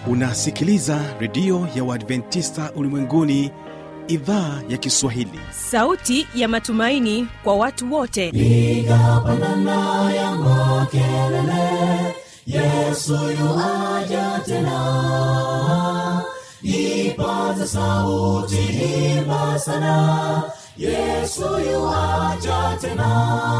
unasikiliza redio ya uadventista ulimwenguni idhaa ya kiswahili sauti ya matumaini kwa watu wote piga pandana ya makelele yesu yuaja tena ipaza sauti himba sana yesu yuaja tena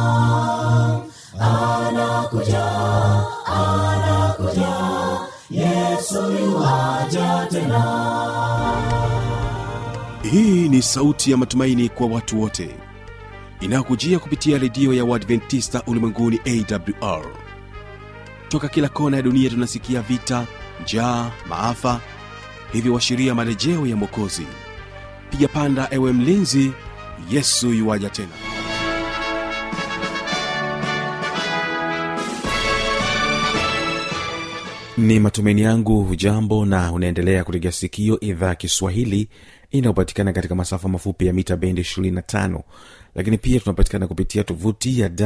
anakuja anakuja yesu yuaja tena hii ni sauti ya matumaini kwa watu wote inayokujia kupitia redio ya uadventista ulimwenguni awr toka kila kona ya dunia tunasikia vita njaa maafa hivyo washiria marejeo ya mwokozi piga panda ewe mlinzi yesu yuwaja tena ni matumaini yangu hujambo na unaendelea kutega sikio idhaa ya kiswahili inayopatikana katika masafa mafupi ya mita bendi 25 lakini pia tunapatikana kupitia tovuti ya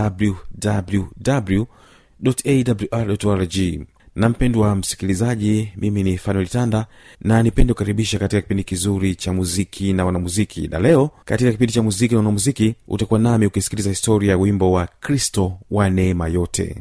wwwawrrg na mpendwa msikilizaji mimi ni fanuel tanda na nipende kukaribisha katika kipindi kizuri cha muziki na wanamuziki na leo katika kipindi cha muziki na wanamuziki utakuwa nami ukisikiliza historia ya wimbo wa kristo wa neema yote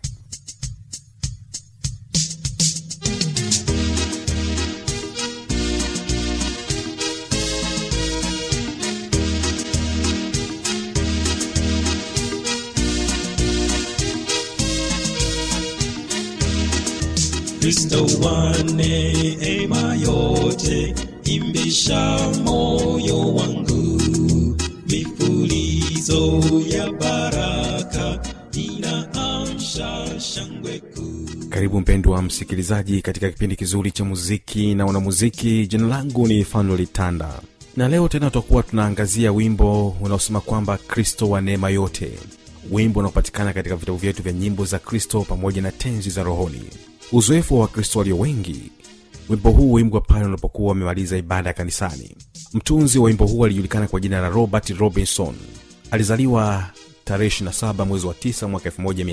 Kristo wa neema yote, imbisha moyo wangu, mifulizo ya baraka inaamsha shangwe kuu. karibu mpendwa msikilizaji katika kipindi kizuri cha muziki na wanamuziki jina langu ni fanuel tanda na leo tena tutakuwa tunaangazia wimbo unaosema kwamba kristo wa neema yote wimbo unaopatikana katika vitabu vyetu vya nyimbo za kristo pamoja na tenzi za rohoni uzoefu wa wakristo walio wengi wimbo huu wimbwa pale unapokuwa wamemaliza ibada ya kanisani mtunzi wa wimbo huu alijulikana kwa jina la robert robinson alizaliwa tarehe 27 mwezi wa 9 mwaka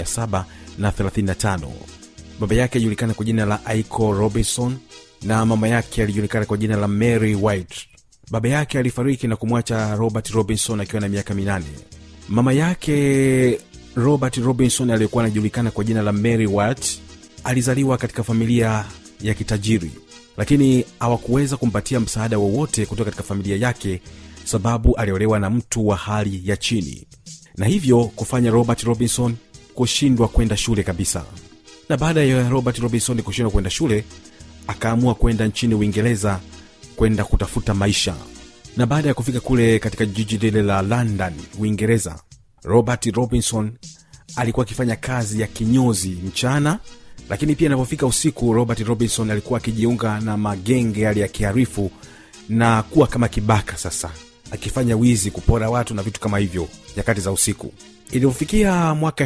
1735 baba yake alijulikana kwa jina la aiko robinson na mama yake alijulikana kwa jina la mary white baba yake alifariki na kumwacha robert robinson akiwa na miaka minane mama yake robert robinson aliyekuwa anajulikana kwa jina la mary white alizaliwa katika familia ya kitajiri lakini hawakuweza kumpatia msaada wowote kutoka katika familia yake sababu aliolewa na mtu wa hali ya chini na hivyo kufanya robert robinson kushindwa kwenda shule kabisa na baada ya robert robinson kushindwa kwenda shule akaamua kwenda nchini uingereza kwenda kutafuta maisha na baada ya kufika kule katika jiji lile la london uingereza robert robinson alikuwa akifanya kazi ya kinyozi mchana lakini pia inapofika usiku robert robinson alikuwa akijiunga na magenge yale ya kiharifu na kuwa kama kibaka sasa akifanya wizi kupora watu na vitu kama hivyo nyakati za usiku ilipofikia mwaka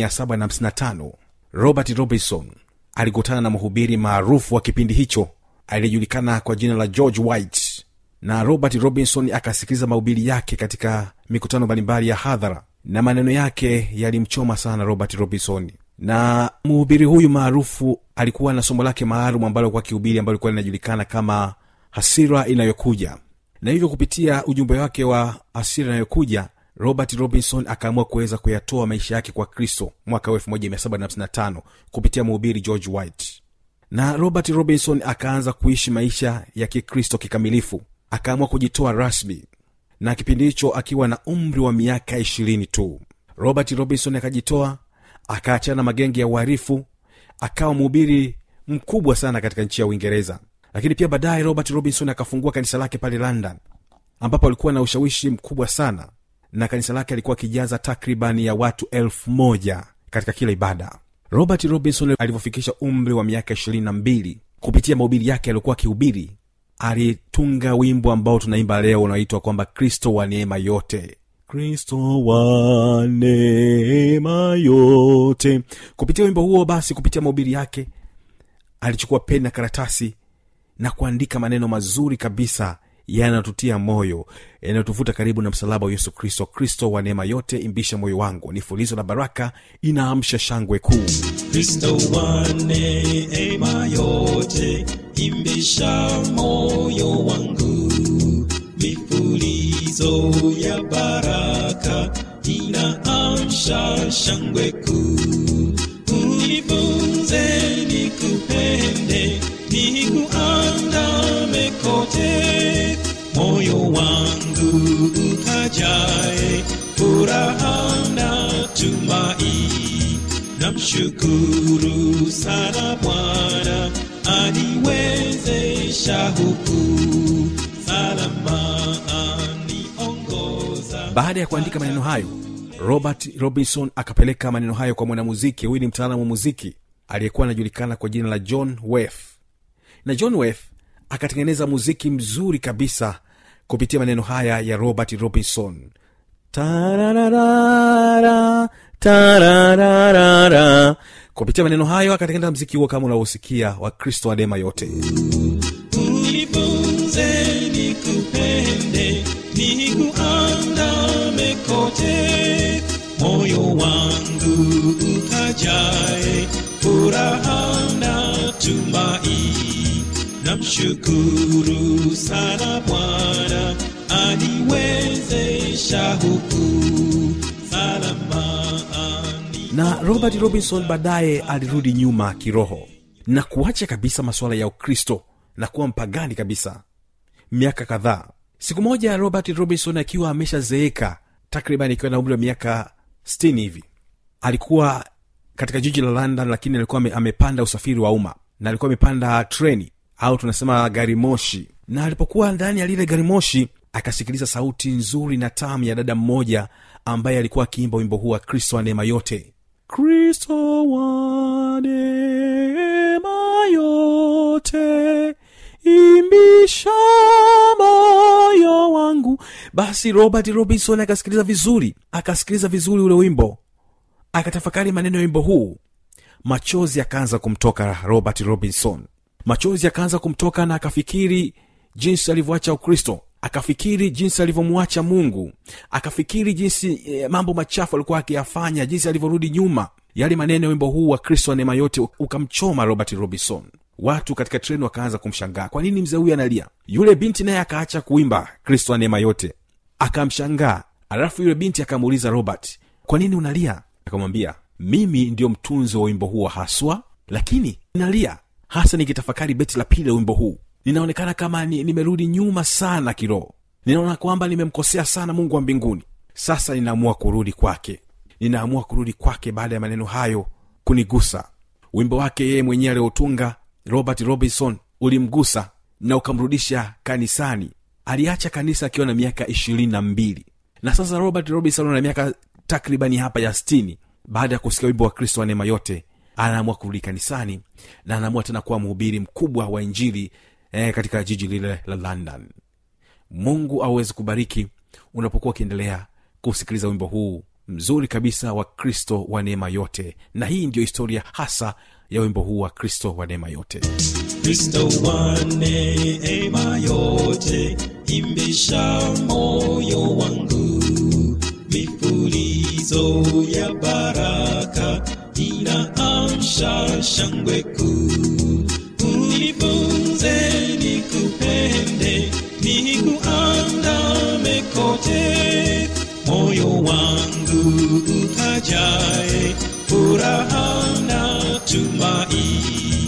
1755 robert robinson alikutana na mhubiri maarufu wa kipindi hicho aliyejulikana kwa jina la george white na robert robinson akasikiliza mahubiri yake katika mikutano mbalimbali ya hadhara na maneno yake yalimchoma sana robert robinson na mhubiri huyu maarufu alikuwa na somo lake maalum ambalo kwa kihubiri ambalo likuwa linajulikana kama hasira inayokuja na hivyo kupitia ujumbe wake wa hasira inayokuja robert robinson akaamua kuweza kuyatoa maisha yake kwa kristo mwaka 1755 kupitia mhubiri george white na robert robinson akaanza kuishi maisha ya kikristo kikamilifu akaamua kujitoa rasmi na kipindi hicho akiwa na umri wa miaka ishirini tu robert robinson akajitoa akaachana na magenge ya uharifu akawa mhubiri mkubwa sana katika nchi ya uingereza lakini pia baadaye robert robinson akafungua kanisa lake pale london ambapo alikuwa na ushawishi mkubwa sana na kanisa lake alikuwa akijaza takriban ya watu elfu moja katika kila ibada robert robinson alivyofikisha umri wa miaka ishirini na mbili kupitia mahubiri yake aliokuwa akihubiri alitunga wimbo ambao tunaimba leo unaoitwa kwamba kristo wa neema yote kristo wa neema yote kupitia wimbo huo basi kupitia mahubiri yake alichukua peni na karatasi na kuandika maneno mazuri kabisa yanatutia moyo yanayotuvuta karibu na msalaba wa yesu kristo kristo wa neema yote imbisha moyo wangu ni fulizo la baraka inaamsha shangwe kuu kristo wa neema yote imbisha moyo wangu mifulizo ya baraka inaamsha shangwe kuu unifunze nikupende nikuandame kote moyo wangu ukajae furaha na tumai namshukuru sana bwana aniwezesha huku salama aniongoza baada ya kuandika maneno hayo robert robinson akapeleka maneno hayo kwa mwanamuziki huyu ni mtaalamu wa muziki aliyekuwa anajulikana kwa jina la john wef na john wef akatengeneza muziki mzuri kabisa kupitia maneno haya ya robert robinson Tararara, tararara. kupitia maneno hayo akatengeneza mziki huo kama unavyosikia wa kristo wa neema yote unifunze nikupende nikuandame kote moyo wangu ukajae furaha na tumai namshukuru sana bwana aniwezesha huku salama ani na robert robinson baadaye alirudi nyuma kiroho na kuacha kabisa masuala ya ukristo na kuwa mpagani kabisa miaka kadhaa siku moja robert robinson akiwa ameshazeeka takriban ikiwa na umri wa miaka 60 hivi alikuwa katika jiji la london lakini alikuwa ame- amepanda usafiri wa umma na alikuwa amepanda treni au tunasema gari moshi na alipokuwa ndani ya lile gari moshi akasikiliza sauti nzuri na tamu ya dada mmoja ambaye alikuwa akiimba wimbo huu wa kristo wa neema yote kristo wa neema yote imbisha moyo wangu basi robert robinson akasikiliza vizuri akasikiliza vizuri ule wimbo akatafakari maneno ya wimbo huu machozi akaanza kumtoka robert robinson machozi yakaanza kumtoka na akafikiri jinsi alivyoacha ukristo akafikiri jinsi alivyomwacha mungu akafikiri jinsi eh, mambo machafu alikuwa akiyafanya jinsi alivyorudi nyuma yale maneno ya wimbo huu wa kristo wa neema yote ukamchoma robert robinson watu katika treni wakaanza kumshangaa kwa nini mzee huyu analia yule binti naye akaacha kuimba kristo wa neema yote akamshangaa alafu yule binti akamuuliza robert kwa nini unalia akamwambia mimi ndio mtunzi wa wimbo huu wa haswa lakini nalia hasa nikitafakari beti la pili la wimbo huu ninaonekana kama ni, nimerudi nyuma sana kiroho ninaona kwamba nimemkosea sana mungu wa mbinguni sasa ninaamua kurudi kwake ninaamua kurudi kwake baada ya maneno hayo kunigusa wimbo wake yeye mwenyewe aliotunga robert robinson ulimgusa na ukamrudisha kanisani aliacha kanisa akiwa na miaka ishirini na mbili na sasa robert robinson ana miaka takribani hapa ya stini baada ya kusikia wimbo wa kristo wa neema yote anaamua kurudi kanisani na anaamua tena kuwa mhubiri mkubwa wa injili eh, katika jiji lile la london mungu awezi kubariki unapokuwa ukiendelea kusikiliza wimbo huu mzuri kabisa wa kristo wa neema yote na hii ndiyo historia hasa ya wimbo huu wa kristo wa neema yote kristo wa neema yote imbisha moyo wangu mifulizo ya baraka inaamsha shangwe kuu unifunze nikupende nikuandame kote moyo wangu ukajae furaha na tumai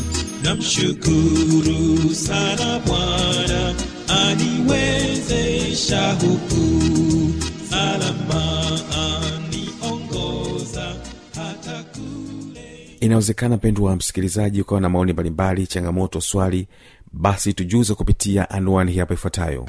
namshukuru sana bwana aniwezesha huku salama aniongoza hata kule inawezekana mpendwa wa msikilizaji ukawa na maoni mbalimbali changamoto swali basi tujuze kupitia anwani hii hapa ifuatayo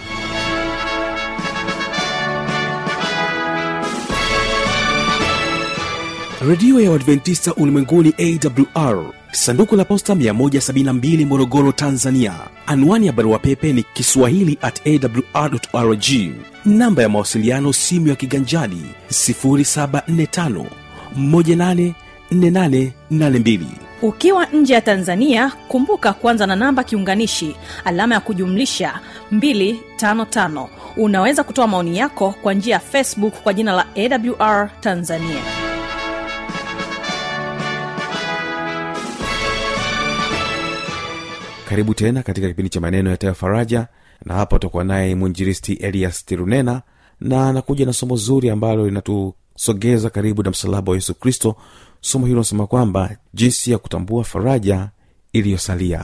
redio ya uadventista ulimwenguni awr sanduku la posta 172 morogoro tanzania anwani ya barua pepe ni kiswahili at awrrg namba ya mawasiliano simu ya kiganjani 745 184882 ukiwa nje ya tanzania kumbuka kuanza na namba kiunganishi alama ya kujumlisha 255 unaweza kutoa maoni yako kwa njia ya facebook kwa jina la awr tanzania karibu tena katika kipindi cha maneno yatayo faraja na hapa utakuwa naye mwinjiristi elias tirunena na anakuja na somo zuri ambalo linatusogeza karibu na msalaba wa yesu kristo somo hilo nasema kwamba jinsi ya kutambua faraja iliyosalia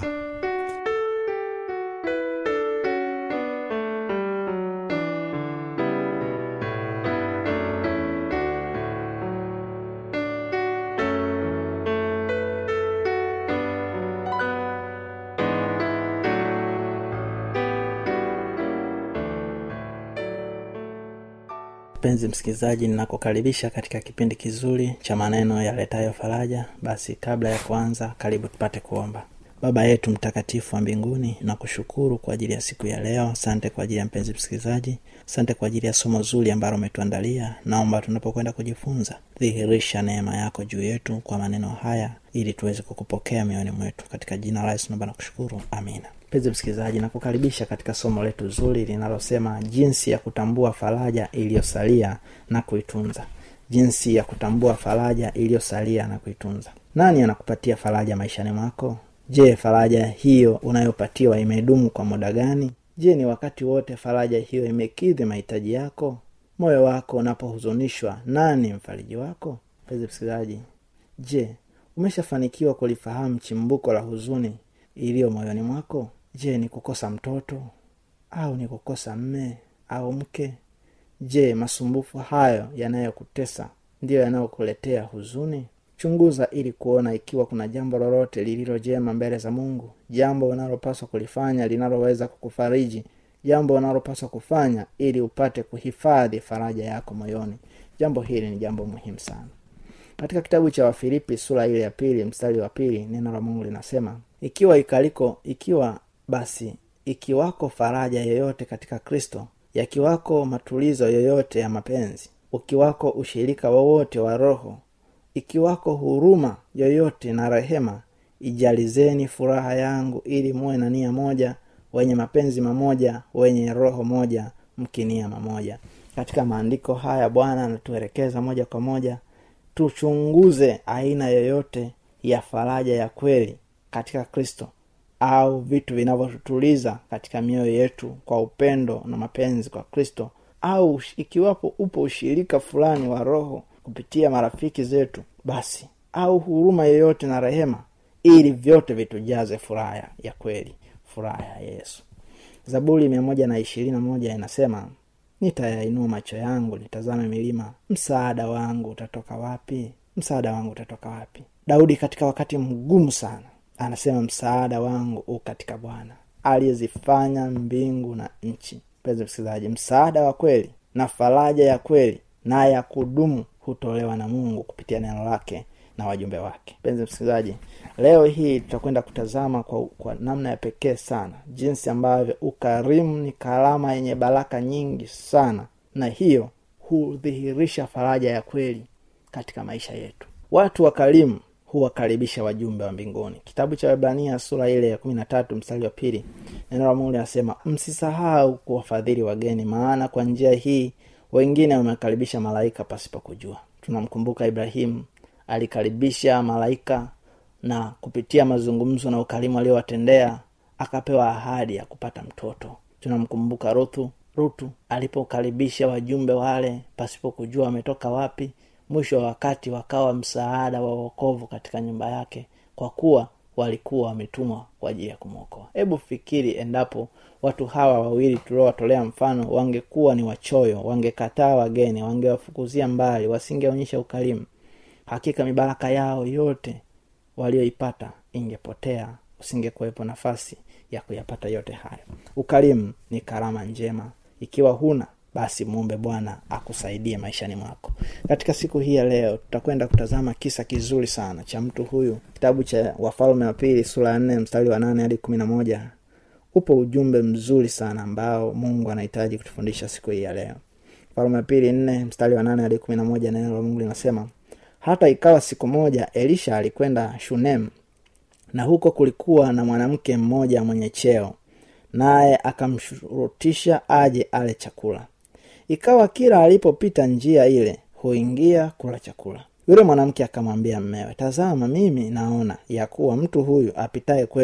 mpenzi msikilizaji ninakukaribisha katika kipindi kizuri cha maneno yaletayo faraja basi kabla ya kuanza karibu tupate kuomba baba yetu mtakatifu wa mbinguni nakushukuru kwa ajili ya siku ya leo asante kwa ajili ya mpenzi msikilizaji asante kwa ajili ya somo zuri ambalo umetuandalia naomba tunapokwenda kujifunza dhihirisha neema yako juu yetu kwa maneno haya ili tuweze kukupokea mioyoni mwetu katika jina la yesu naomba nakushukuru amina mpenzi msikilizaji nakukaribisha katika somo letu zuri linalosema jinsi ya kutambua faraja iliyosalia na kuitunza jinsi ya kutambua faraja iliyosalia na kuitunza nani anakupatia faraja maishani mwako je faraja hiyo unayopatiwa imedumu kwa muda gani je ni wakati wote faraja hiyo imekidhi mahitaji yako moyo wako unapohuzunishwa nani mfariji wako mpenzi msikilizaji je umeshafanikiwa kulifahamu chimbuko la huzuni iliyo moyoni mwako je ni kukosa mtoto au ni kukosa mme au mke je masumbufu hayo yanayokutesa ndiyo yanayokuletea huzuni chunguza ili kuona ikiwa kuna jambo lolote lililo jema mbele za mungu jambo unalopaswa kulifanya linaloweza kukufariji jambo unalopaswa kufanya ili upate kuhifadhi faraja yako moyoni jambo hili ni jambo muhimu sana katika kitabu cha wafilipi sura ile ya pili mstari wa pili neno la mungu linasema ikiwa ikaliko ikiwa basi ikiwako faraja yoyote katika kristo yakiwako matulizo yoyote ya mapenzi ukiwako ushirika wowote wa roho ikiwako huruma yoyote na rehema ijalizeni furaha yangu ili muwe na nia moja wenye mapenzi mamoja wenye roho moja mkinia mamoja katika maandiko haya bwana anatuelekeza moja kwa moja tuchunguze aina yoyote ya faraja ya kweli katika kristo au vitu vinavyotutuliza katika mioyo yetu kwa upendo na mapenzi kwa kristo au ikiwapo upo ushirika fulani wa roho kupitia marafiki zetu basi au huruma yoyote na rehema ili vyote vitujaze furaha ya kweli furaha ya yesu zaburi mia moja na ishirini na moja inasema nitayainua macho yangu nitazame milima msaada wangu utatoka wapi msaada wangu utatoka wapi daudi katika wakati mgumu sana anasema msaada wangu u katika bwana aliyezifanya mbingu na nchi mpenzi msikilizaji msaada wa kweli na faraja ya kweli na ya kudumu hutolewa na mungu kupitia neno lake na wajumbe wake mpenzi msikilizaji leo hii tutakwenda kutazama kwa, kwa namna ya pekee sana jinsi ambavyo ukarimu ni karama yenye baraka nyingi sana na hiyo hudhihirisha faraja ya kweli katika maisha yetu watu wakarimu huwakaribisha wajumbe wa mbinguni kitabu cha webrania sura ile ya kumi na tatu mstari wa pili neno la mungu linasema msisahau kuwafadhili wageni maana kwa njia hii wengine wamekaribisha malaika pasipo kujua tunamkumbuka ibrahimu alikaribisha malaika na kupitia mazungumzo na ukarimu aliowatendea akapewa ahadi ya kupata mtoto tunamkumbuka ruthu rutu alipokaribisha wajumbe wale pasipo kujua wametoka wapi mwisho wa wakati wakawa msaada wa uokovu katika nyumba yake kwa kuwa walikuwa wametumwa kwa ajili ya kumwokoa hebu fikiri endapo watu hawa wawili tuliowatolea mfano wangekuwa ni wachoyo wangekataa wageni wangewafukuzia mbali wasingeonyesha ukarimu hakika mibaraka yao yote walioipata ingepotea usingekuwepo nafasi ya kuyapata yote hayo ukarimu ni karama njema ikiwa huna basi muombe bwana akusaidie maishani mwako katika siku hii ya leo tutakwenda kutazama kisa kizuri sana cha mtu huyu kitabu cha wafalme wa pili sura ya nne mstari wa nane hadi kumi na moja upo ujumbe mzuri sana ambao mungu anahitaji kutufundisha siku hii ya leo falme wa pili nne mstari wa nane hadi kumi na moja neno la mungu linasema hata ikawa siku moja elisha alikwenda shunem na huko kulikuwa na mwanamke mmoja mwenye cheo naye akamshurutisha aje ale chakula ikawa kila alipopita njia ile huingia kula chakula yule mwanamke akamwambia mmewe tazama mimi naona ya kuwa mtu huyu apitaye kwetu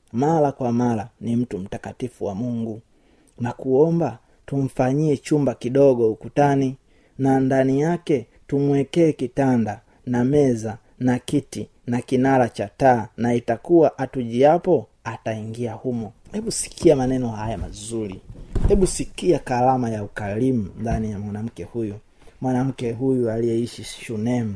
mara kwa mara ni mtu mtakatifu wa mungu na kuomba tumfanyie chumba kidogo ukutani na ndani yake tumwekee kitanda na meza na kiti na kinara cha taa na itakuwa atujiapo ataingia humo hebu sikia maneno haya mazuri hebu sikia karama ya ukarimu ndani ya mwanamke huyu mwanamke huyu aliyeishi shunem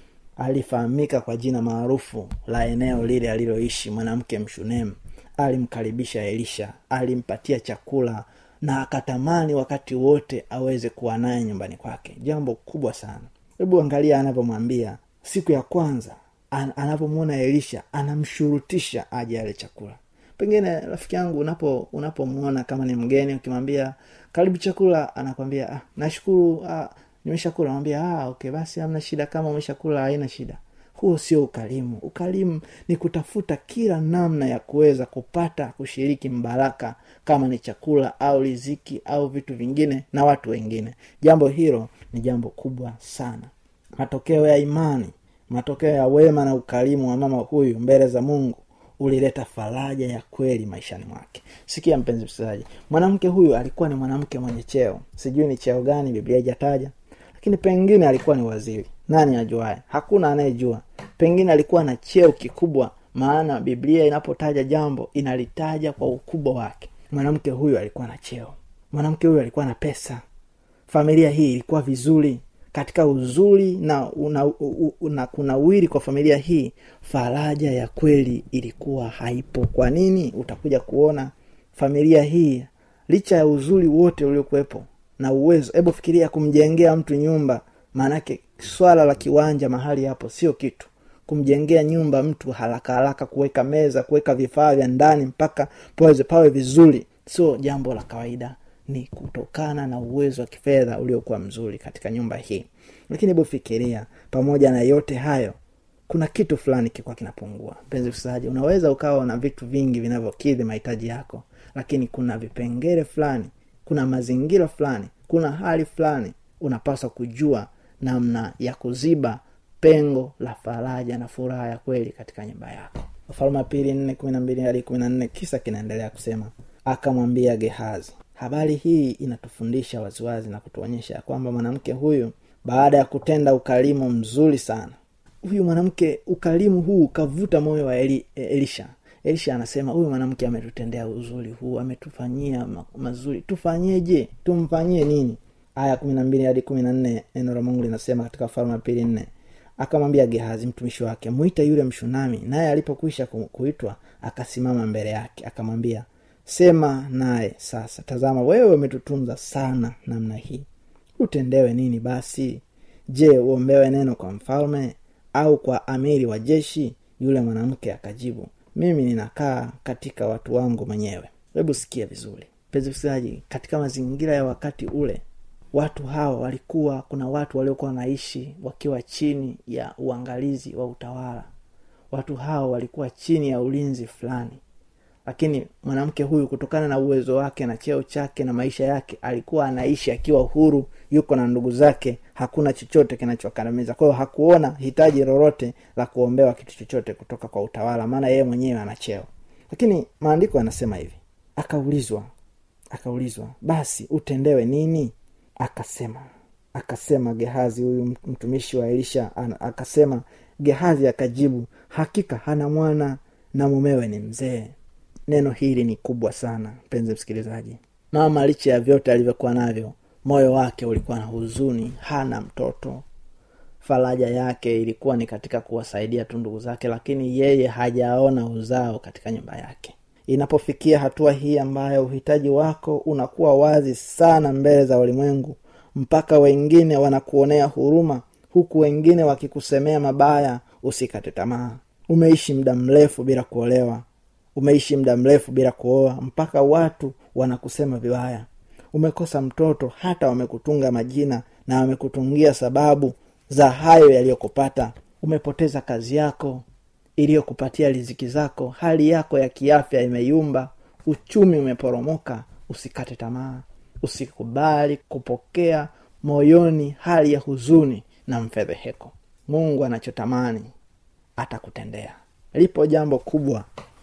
alifahamika kwa jina maarufu la eneo lile aliloishi mwanamke mshunem alimkaribisha elisha alimpatia chakula na akatamani wakati wote aweze kuwa naye nyumbani kwake jambo kubwa sana hebu angalia anavyomwambia siku ya kwanza an, anavyomwona elisha anamshurutisha aje ale chakula pengine rafiki yangu unapo unapomwona kama ni mgeni ukimwambia karibu chakula anakwambia ah, nashukuru ah, nimeshakula namwambia ah, okay basi hamna shida kama umeshakula haina shida huo sio ukarimu ukarimu ni kutafuta kila namna ya kuweza kupata kushiriki mbaraka kama ni chakula au riziki au vitu vingine na watu wengine jambo hilo ni jambo kubwa sana matokeo ya imani matokeo ya wema na ukarimu wa mama huyu mbele za mungu ulileta faraja ya kweli maishani mwake sikia mpenzi msikilizaji mwanamke huyu alikuwa ni mwanamke mwenye cheo sijui ni cheo gani biblia ijataja lakini pengine alikuwa ni waziri nani ajuae hakuna anayejua pengine alikuwa na cheo kikubwa maana biblia inapotaja jambo inalitaja kwa ukubwa wake mwanamke huyu alikuwa na cheo mwanamke huyu alikuwa na pesa familia hii ilikuwa vizuri katika uzuri na una, u, u, na kunawiri kwa familia hii faraja ya kweli ilikuwa haipo kwa nini utakuja kuona familia hii licha ya uzuri wote uliokuwepo na uwezo hebu fikiria kumjengea mtu nyumba maanake swala la kiwanja mahali hapo sio kitu kumjengea nyumba mtu haraka haraka kuweka meza kuweka vifaa vya ndani mpaka paweze pawe vizuri sio jambo la kawaida ni kutokana na uwezo wa kifedha uliokuwa mzuri katika nyumba hii lakini hebu fikiria pamoja na yote hayo kuna kitu fulani kilikuwa kinapungua mpenzi msikilizaji unaweza ukawa na vitu vingi vinavyokidhi mahitaji yako lakini kuna vipengele fulani kuna mazingira fulani kuna hali fulani unapaswa kujua namna ya kuziba pengo la faraja na furaha ya kweli katika nyumba yako wafalme wa pili nne kumi na mbili hadi kumi na nne kisa kinaendelea kusema akamwambia gehazi habari hii inatufundisha waziwazi na kutuonyesha ya kwamba mwanamke huyu baada ya kutenda ukarimu mzuri sana huyu mwanamke ukarimu huu ukavuta moyo wa Eli, elisha elisha anasema huyu mwanamke ametutendea uzuri huu ametufanyia ma, mazuri tufanyeje tumfanyie nini aya kumi na mbili hadi kumi na nne neno la mungu linasema katika falme ya pili nne akamwambia gehazi mtumishi wake mwita yule mshunami naye alipokwisha kuitwa akasimama mbele yake akamwambia sema naye sasa tazama wewe umetutunza sana namna hii utendewe nini basi je uombewe neno kwa mfalme au kwa amiri wa jeshi yule mwanamke akajibu mimi ninakaa katika watu wangu mwenyewe hebu sikia vizuri mpenzi msikilizaji katika mazingira ya wakati ule watu hawa walikuwa kuna watu waliokuwa wanaishi wakiwa chini ya uangalizi wa utawala watu hawa walikuwa chini ya ulinzi fulani lakini mwanamke huyu kutokana na uwezo wake na cheo chake na maisha yake alikuwa anaishi akiwa huru yuko na ndugu zake hakuna chochote kinachokandamiza kwa hiyo hakuona hitaji lolote la kuombewa kitu chochote kutoka kwa utawala maana yeye mwenyewe ana cheo lakini maandiko yanasema hivi akaulizwa akaulizwa basi utendewe nini akasema akasema gehazi huyu mtumishi wa elisha akasema gehazi akajibu hakika hana mwana na mumewe ni mzee neno hili ni kubwa sana mpenzi msikilizaji mama licha ya vyote alivyokuwa navyo moyo wake ulikuwa na huzuni hana mtoto faraja yake ilikuwa ni katika kuwasaidia tu ndugu zake lakini yeye hajaona uzao katika nyumba yake inapofikia hatua hii ambayo uhitaji wako unakuwa wazi sana mbele za ulimwengu mpaka wengine wanakuonea huruma huku wengine wakikusemea mabaya usikate tamaa umeishi muda mrefu bila kuolewa umeishi muda mrefu bila kuoa mpaka watu wanakusema vibaya umekosa mtoto hata wamekutunga majina na wamekutungia sababu za hayo yaliyokupata umepoteza kazi yako iliyokupatia riziki zako hali yako ya kiafya imeyumba uchumi umeporomoka usikate tamaa usikubali kupokea moyoni hali ya huzuni na mfedheheko mungu anachotamani atakutendea lipo jambo kubwa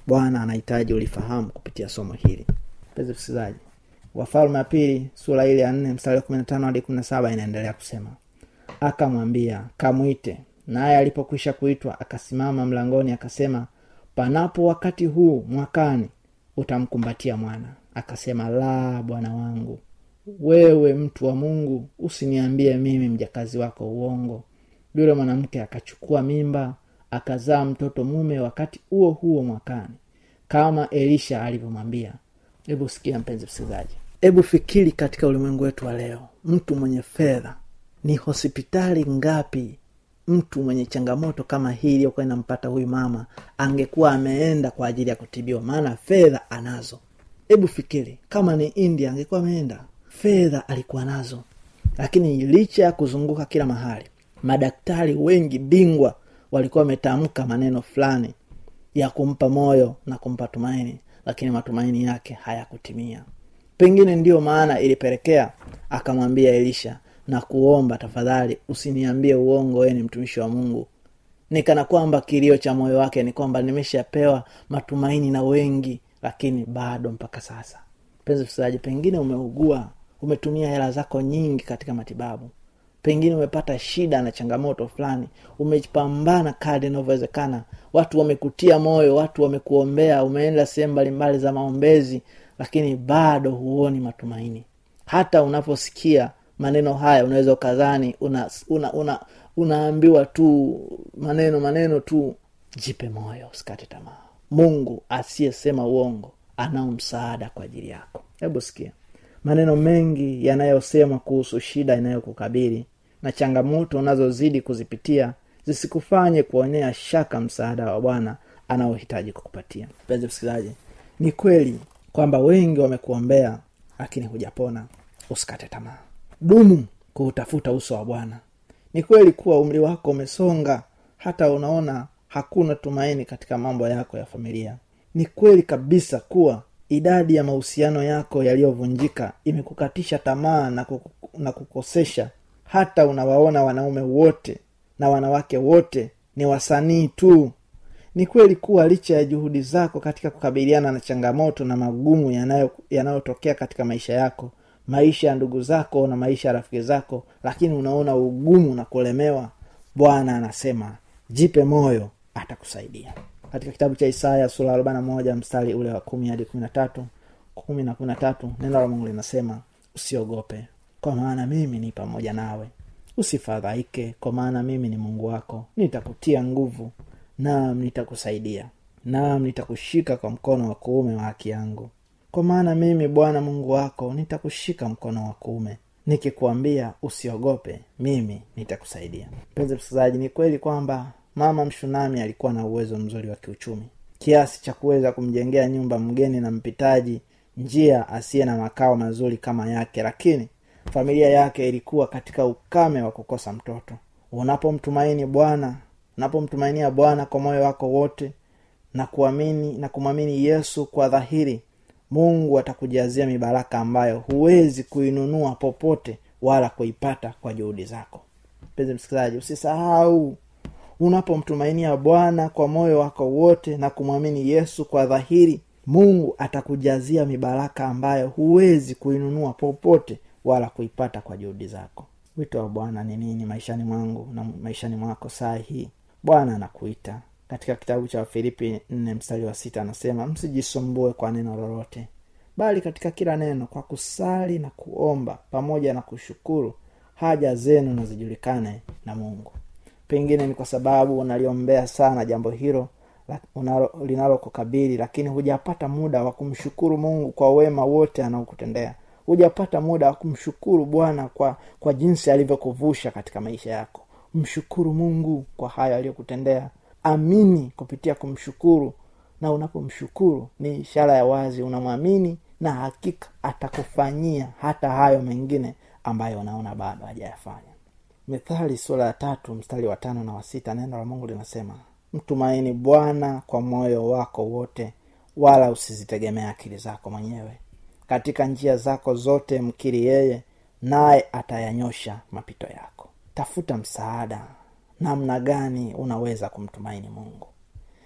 bwana anahitaji ulifahamu kupitia somo hili mpenzi msikilizaji wafalme ya pili sura ile ya nne mstari wa kumi na tano hadi kumi na saba inaendelea kusema akamwambia kamwite naye alipokwisha kuitwa akasimama mlangoni akasema panapo wakati huu mwakani utamkumbatia mwana akasema la bwana wangu wewe mtu wa mungu usiniambie mimi mjakazi wako uongo yule mwanamke akachukua mimba akazaa mtoto mume wakati huo huo mwakani kama elisha alivyomwambia hebu sikia mpenzi msikilizaji hebu fikiri katika ulimwengu wetu wa leo mtu mwenye fedha ni hospitali ngapi mtu mwenye changamoto kama hii iliyokuwa inampata huyu mama angekuwa ameenda kwa ajili ya kutibiwa maana fedha anazo hebu fikiri kama ni india angekuwa ameenda fedha alikuwa nazo lakini licha ya kuzunguka kila mahali madaktari wengi bingwa walikuwa wametamka maneno fulani ya kumpa moyo na kumpa tumaini lakini matumaini yake hayakutimia pengine ndiyo maana ilipelekea akamwambia elisha na kuomba tafadhali usiniambie uongo wee ni mtumishi wa mungu nikana kwamba kilio cha moyo wake ni kwamba nimeshapewa matumaini na wengi lakini bado mpaka sasa mpenzi msikilizaji pengine umeugua umetumia hela zako nyingi katika matibabu pengine umepata shida na changamoto fulani umepambana kadi inavyowezekana watu wamekutia moyo watu wamekuombea umeenda sehemu mbalimbali za maombezi lakini bado huoni matumaini hata unaposikia maneno haya unaweza ukadhani una, una, una, unaambiwa tu maneno maneno tu jipe moyo usikate tamaa mungu asiyesema uongo anao msaada kwa ajili yako hebu sikia maneno mengi yanayosemwa kuhusu shida inayokukabili na changamoto unazozidi kuzipitia zisikufanye kuonea shaka msaada wa bwana anaohitaji kukupatia mpenzi msikilizaji ni kweli kwamba wengi wamekuombea lakini hujapona usikate tamaa dumu kuutafuta uso wa bwana ni kweli kuwa umri wako umesonga hata unaona hakuna tumaini katika mambo yako ya familia ni kweli kabisa kuwa idadi ya mahusiano yako yaliyovunjika imekukatisha tamaa na, kuku, na kukosesha hata unawaona wanaume wote na wanawake wote ni wasanii tu ni kweli kuwa licha ya juhudi zako katika kukabiliana na changamoto na magumu yanayo- yanayotokea katika maisha yako maisha ya ndugu zako na maisha ya rafiki zako lakini unaona ugumu na kulemewa bwana anasema jipe moyo atakusaidia katika kitabu cha isaya sura arobaini na moja mstari ule wa kumi hadi kumi na tatu kumi na kumi na tatu neno la mungu linasema usiogope kwa maana mimi ni pamoja nawe usifadhaike kwa maana mimi ni mungu wako nitakutia nguvu naam nitakusaidia naam nitakushika kwa mkono wa kuume wa haki yangu kwa maana mimi bwana mungu wako nitakushika mkono wa kuume nikikuambia usiogope mimi nitakusaidia mpenzi msikilizaji ni kweli kwamba mama mshunami alikuwa na uwezo mzuri wa kiuchumi kiasi cha kuweza kumjengea nyumba mgeni na mpitaji njia asiye na makao mazuri kama yake lakini familia yake ilikuwa katika ukame wa kukosa mtoto unapomtumaini bwana unapomtumainia bwana kwa moyo wako wote na kuamini na kumwamini yesu kwa dhahiri mungu atakujazia mibaraka ambayo huwezi kuinunua popote wala kuipata kwa juhudi zako mpenzi msikilizaji usisahau unapomtumainia bwana kwa moyo wako wote na kumwamini yesu kwa dhahiri mungu atakujazia mibaraka ambayo huwezi kuinunua popote wala kuipata kwa juhudi zako wito wa bwana ni nini maishani mwangu na maishani mwako saa hii bwana anakuita katika kitabu cha wafilipi nne mstari wa sita anasema msijisumbue kwa neno lolote bali katika kila neno kwa kusali na kuomba pamoja na kushukuru haja zenu na zijulikane na mungu pengine ni kwa sababu unaliombea sana jambo hilo la- unalo- linalokukabili lakini hujapata muda wa kumshukuru mungu kwa wema wote anaokutendea hujapata muda wa kumshukuru bwana kwa kwa jinsi alivyokuvusha katika maisha yako mshukuru mungu kwa hayo aliyokutendea amini kupitia kumshukuru na unapomshukuru ni ishara ya wazi unamwamini na hakika atakufanyia hata hayo mengine ambayo unaona bado hajayafanya mithali sura ya tatu mstari wa tano na wa sita neno la mungu linasema mtumaini bwana kwa moyo wako wote wala usizitegemea akili zako mwenyewe katika njia zako zote mkiri yeye naye atayanyosha mapito yako tafuta msaada namna gani unaweza kumtumaini mungu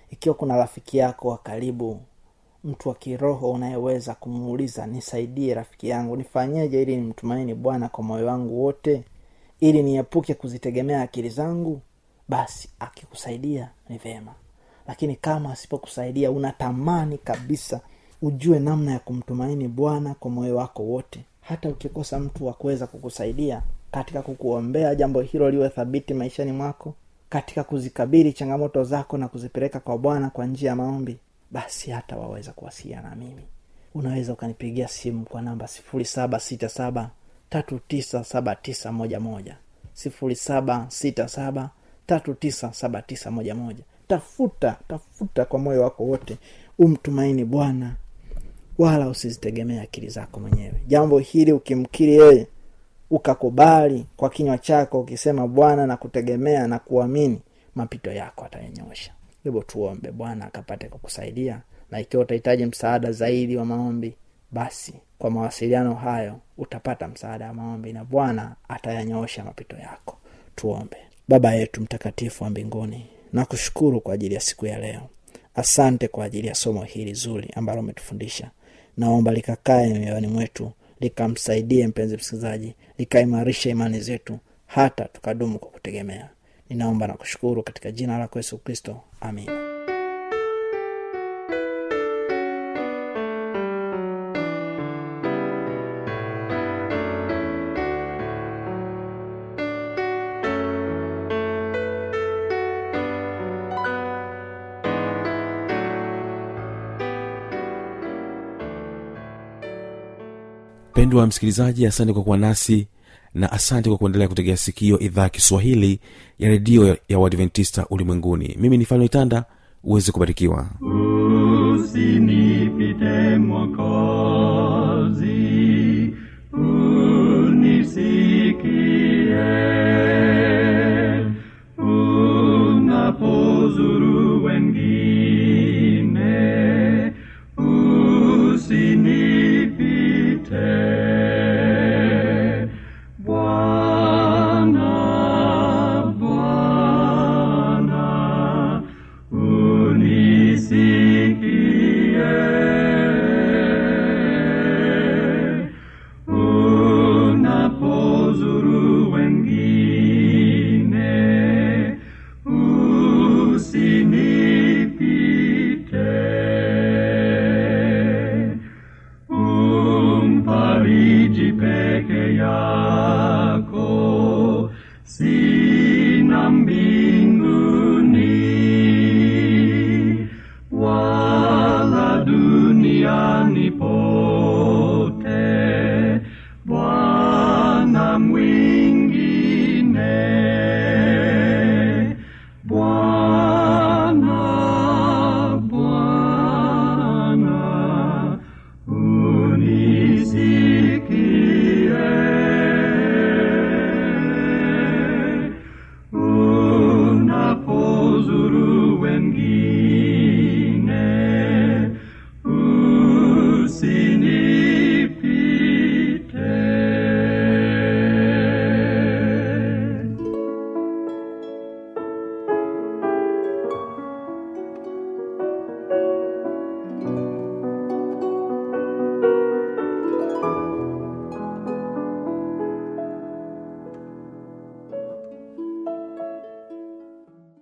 ikiwa kuna rafiki yako wa karibu mtu wa kiroho unayeweza kumuuliza nisaidie rafiki yangu nifanyeje ili nimtumaini bwana kwa moyo wangu wote ili niepuke kuzitegemea akili zangu basi akikusaidia ni vyema lakini kama asipokusaidia unatamani kabisa ujue namna ya kumtumaini bwana kwa moyo wako wote hata ukikosa mtu wa kuweza kukusaidia katika kukuombea jambo hilo liwe thabiti maishani mwako katika kuzikabili changamoto zako na kuzipeleka kwa bwana kwa njia ya maombi basi hata waweza kuwasiliana na mimi unaweza ukanipigia simu kwa namba sifuri saba sita saba tatu tisa saba tisa moja moja sifuri saba sita saba tatu tisa saba tisa moja moja tafuta tafuta kwa moyo wako wote umtumaini bwana wala usizitegemee akili zako mwenyewe jambo hili ukimkiri yeye ukakubali kwa kinywa chako ukisema bwana na kutegemea na kuamini mapito yako atayanyosha hivyo tuombe bwana akapate kukusaidia na ikiwa utahitaji msaada zaidi wa maombi basi kwa mawasiliano hayo utapata msaada wa maombi na bwana atayanyoosha mapito yako tuombe baba yetu mtakatifu wa mbinguni nakushukuru kwa ajili ya siku ya leo asante kwa ajili ya somo hili zuri ambalo umetufundisha naomba likakae mioyoni mwetu likamsaidie mpenzi msikilizaji likaimarisha imani zetu hata tukadumu kwa kutegemea ninaomba na kushukuru katika jina lako yesu kristo amin mpendwa msikilizaji asante kwa kuwa nasi na asante kwa kuendelea kutegea sikio idhaa ya kiswahili ya redio ya uadventista ulimwenguni mimi ni fano itanda uweze kubarikiwa usinipite mwokozi unisikie unapozuru wengine usinipite bwana bwana unisikie unapozuru wengine usinipite umfariji peke yako sina mbinguni wala duniani pote bwana mwingine bwana bwana unisikie unapozuru wengine